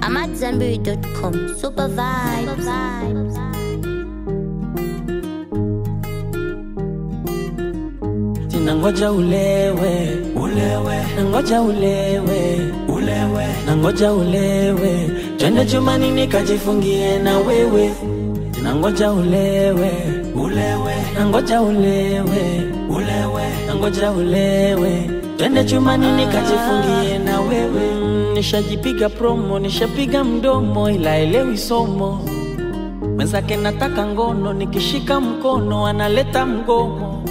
I'm at Zanberry.com. Super vibes. Nangoja ulewe, ulewe, nangoja ulewe, ulewe, nangoja ulewe, twende chumbani nikajifungie na wewe. Nangoja ulewe, ulewe, nangoja ulewe, ulewe, nangoja ulewe, twende chumbani nikajifungie na wewe. Mm, Nishajipiga promo, nishapiga mdomo, ila elewi somo mwenzake nataka ngono, nikishika mkono analeta mgomo.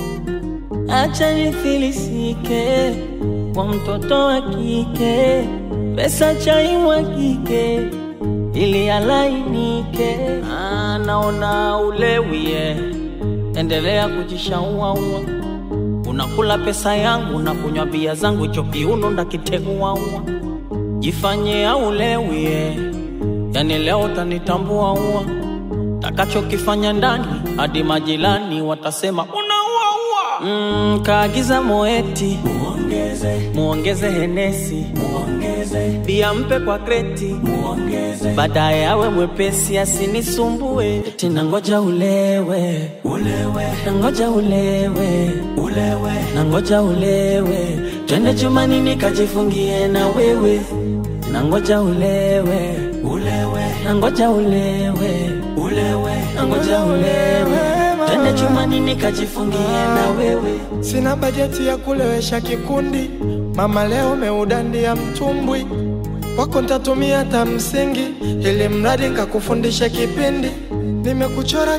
Acha nifilisike kwa mtoto wa kike, pesa chaimwagike ili alainike. Ah, naona ulewie, endelea kujishauaua. Unakula pesa yangu na kunywa bia zangu, hicho kiuno ndakiteguaua. Jifanye aulewie, yani leo utanitambua ua takachokifanya ndani hadi majirani watasema unauaua. Mm, kaagiza moeti muongeze, muongeze henesi muongeze, bia mpe kwa kreti muongeze, baadaye awe mwepesi asinisumbue. Eti nangoja ulewe ulewe, nangoja ulewe ulewe, nangoja ulewe, twende chumani nikajifungie na wewe, nangoja ulewe ulewe, nangoja ulewe ulewe, nangoja ulewe, twende chumani nikajifungie na wewe. Sina bajeti ya kulewesha kikundi, mama leo meudandia mtumbwi wako ntatumia hata msingi, ili mradi nkakufundisha kipindi. Nimekuchora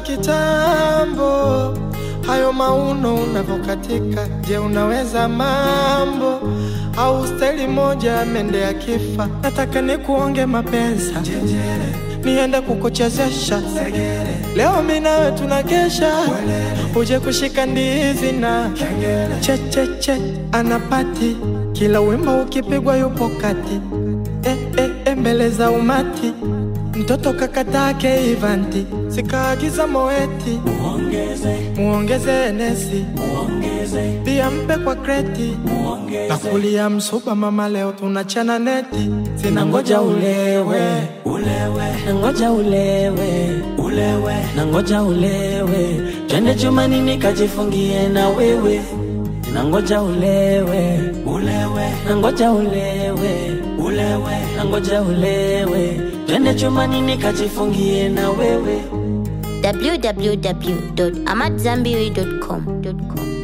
kitambo, hayo mauno unavyokatika. Je, unaweza mambo au staili moja mende ya kifa? Nataka nikuonge mapesa niende kukuchezesha leo, mi nawe tunakesha, uje kushika ndizi na checheche anapati kila wimbo ukipigwa yupo kati eh, eh, eh, mbele za umati mtoto kakatake ivanti sikaagiza moeti Muongeze, muongeze enesi muongeze, pia mpe kwa kreti na kulia msuba mama leo tunachana neti nangoja ulewe ulewe, nangoja ulewe ulewe, nangoja ulewe, twende chumani nikajifungie na wewe, nangoja ulewe ulewe, nangoja ulewe ulewe, nangoja ulewe, twende chumani nikajifungie na wewe. www.amatzambiri.com.